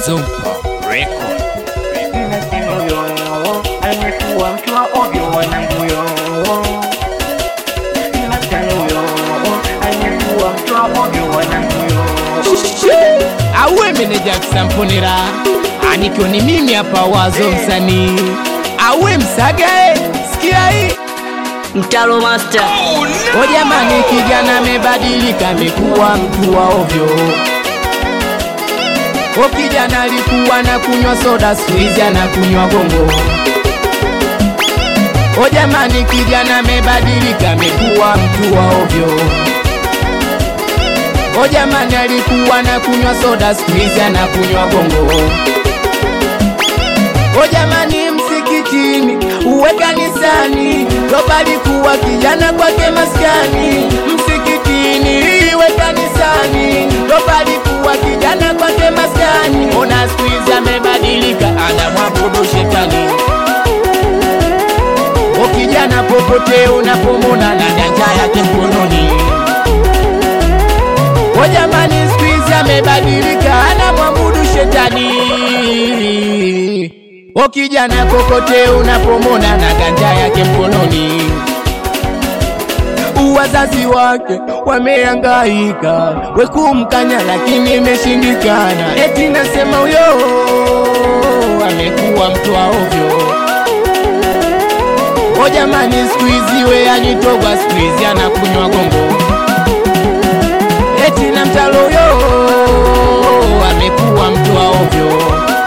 Zumpa Record. Nasema huyo amekuwa mtu wa ovyo wanangu yo. Nasema huyo amekuwa mtu wa ovyo wanangu yo. Awe meneja kusamponera anikiwa ni mimi hapa wazo msanii awe msagae sikia hii Mtalo Master. o jamani kijana amebadilika amekuwa mtu wa ovyo o kijana alikuwa na kunywa soda squeeze anakunywa gongo o jamani kijana amebadilika amekuwa mtu wa ovyo o jamani alikuwa na kunywa soda squeeze anakunywa gongo o jamani msikitini uwe kanisani roba alikuwa kijana kwake maskani msikitini iwe kanisani roba alikuwa kijana kwake maskani ona squeeze amebadilika anamwabudu shetani o kijana popote unapomona na janja yake mkononi o jamani squeeze amebadilika anamwabudu shetani o kijana kokote unapomona na ganja yake mkononi wazazi wake wamehangaika wekumkanya lakini imeshindikana eti nasema huyo amekuwa mtu wa ovyo o jamani skuizi we anitogwa skuizi anakunywa gongo eti na mtalo huyo amekuwa mtu wa ovyo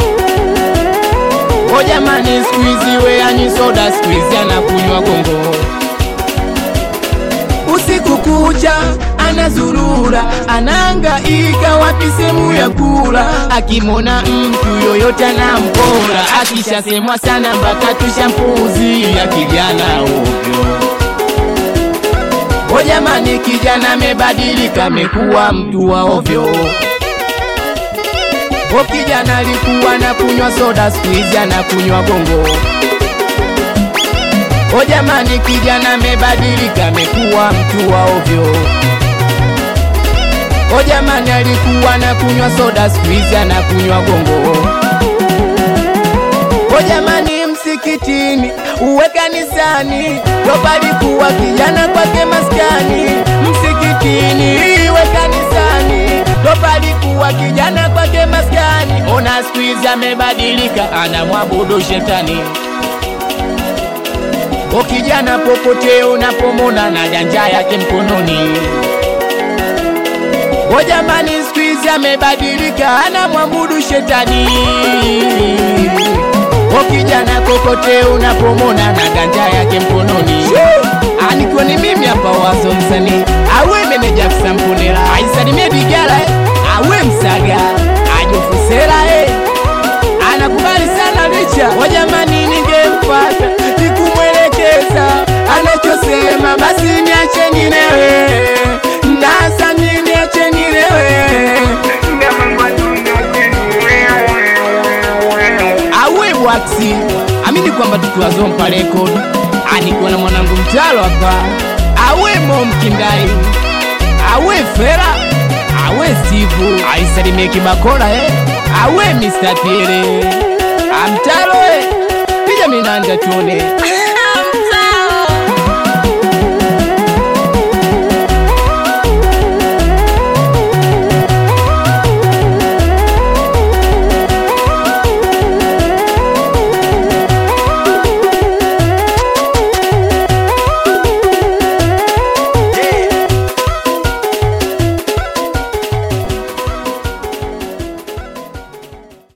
o jamani skuizi we anyi soda skuizi anakunywa gongo usiku kucha anazurura anaangaika wapi sehemu ya kula akimona mtu yoyote anampora akishasemwa sana mpaka tushampuuzia kijana ovyo o jamani kijana amebadilika amekuwa mtu wa ovyo o kijana alikuwa na kunywa soda skuizi anakunywa gongo o jamani kijana amebadilika amekuwa mtu wa ovyo o jamani alikuwa na kunywa soda skuizi anakunywa gongo o jamani msikitini uwe kanisani roba alikuwa kijana kwake maskani msikitini iwe kanisani roba alikuwa kijana kwake maskani ona skuizi amebadilika anamwabudu shetani o kijana popote unapomona na janja yake mkononi o jamani skuizi amebadilika anamwabudu shetani o kijana kokote unapomona na ganja yake mkononi anikiwa ni mimi hapa wazo msanii awe meneja kusampunela aisalimie digala eh. awe msaga ajofusela eh. anakubali sana licha o jamani ningempata nikumwelekeza anachosema basi niache nilewe nasa niache nilewe awe bwaksi amini kwamba tukiwazompa rekodi anikuwa na mwanangu mtalo hapa awe momkindai awe fera awe stivu aisalimie kibakola eh. awe mr tiere amtalo eh. pija minanja tuone